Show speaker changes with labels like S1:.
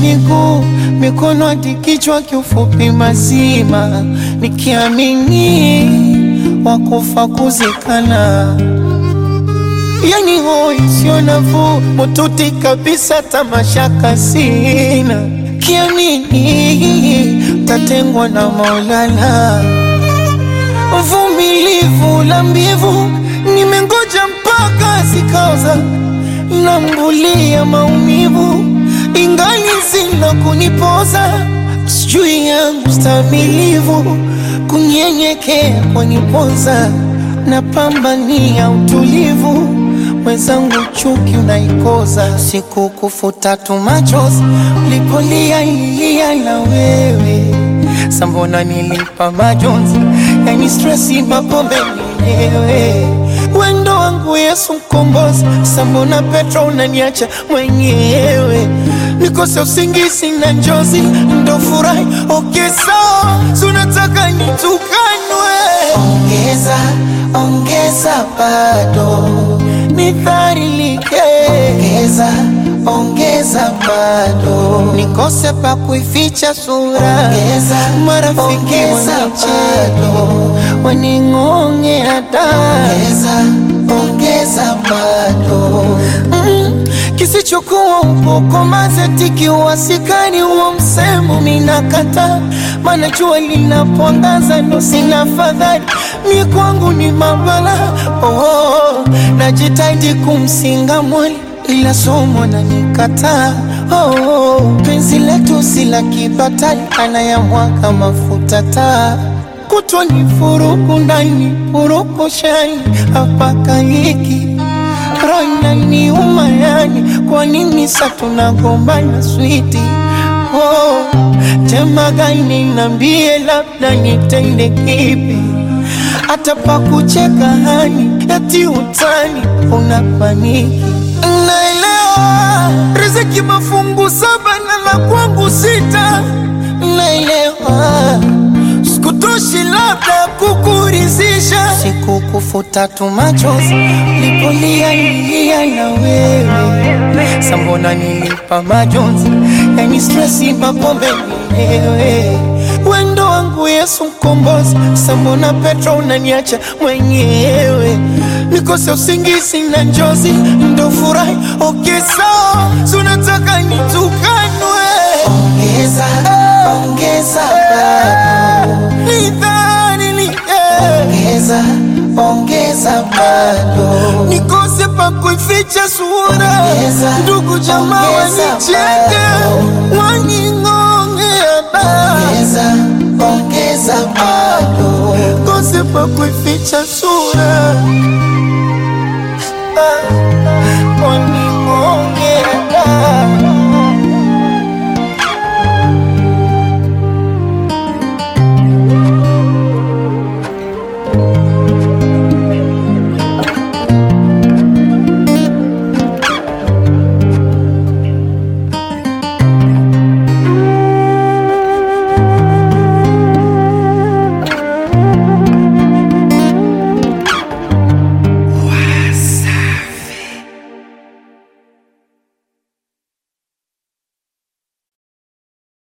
S1: miguu, mikono hadi kichwa, kiufupi mazima, nikiamini wakufa kuzikana. Yani hoi sio nafuu, mututi kabisa, tamashaka sina, kiamini tatengwa na Maulana. Vumilivu la mbivu, nimengoja mpaka zikaoza, nambulia maumivu, ingali zina kunipoza, sijui yangu stamilivu, kunyenyekea kwanipoza, napambania utulivu, mwenzangu chuki unaikoza, siku kufuta tu machozi, ulipolia ilia na wewe Sambona nilipa majonzi, yani stresi, mapombe mwenyewe, wendo wangu Yesu mkombozi. Sambona Petro unaniacha mwenyewe, nikose usingizi na njozi, ndo furahi okay, sawa, sunataka nitukanwe, ongeza ongeza, bado nidharilike, ongeza ongeza bado nikose pa kuificha sura, ongeza marafiki wanicheka waning'ongea da, ongeza ongeza bado mm, kisichokuwa ukoko mazeti wasikani huo msemo minakata, mana jua linapoangaza ndo sina fadhali, mi kwangu ni mabala oh, oh, najitahidi kumsinga mwali ila somo na nikataa. Oh, oh, penzi letu si la kibatali, anayamwaga mafuta taa kutwa ni furuku ndani furuku shani hapaka hiki roina ni umayani, kwa nini sa tunagombana switi? Oh, tema gani nambie, labda nitende kipi? hata pa kucheka hani eti utani unapaniki Naelewa riziki mafungu saba na la kwangu sita, naelewa sikutoshi labda kukurizisha, sikukufuta tu machozi lipolia ilia na wewe, sambona nilipa majonzi, yani stresi, mapombe mwenyewe wendo wangu Yesu mkombozi, sambona Petro unaniacha mwenyewe, nikose usingizi na njozi, ndo furahi okay, sawa, sunataka nitukanwe, ongeza ongeza bado nidhalilike, ongeza ongeza bado nikose pa kuificha sura, ndugu jamaa wanicheke waning'ongea da ongeza bado kose pa kuificha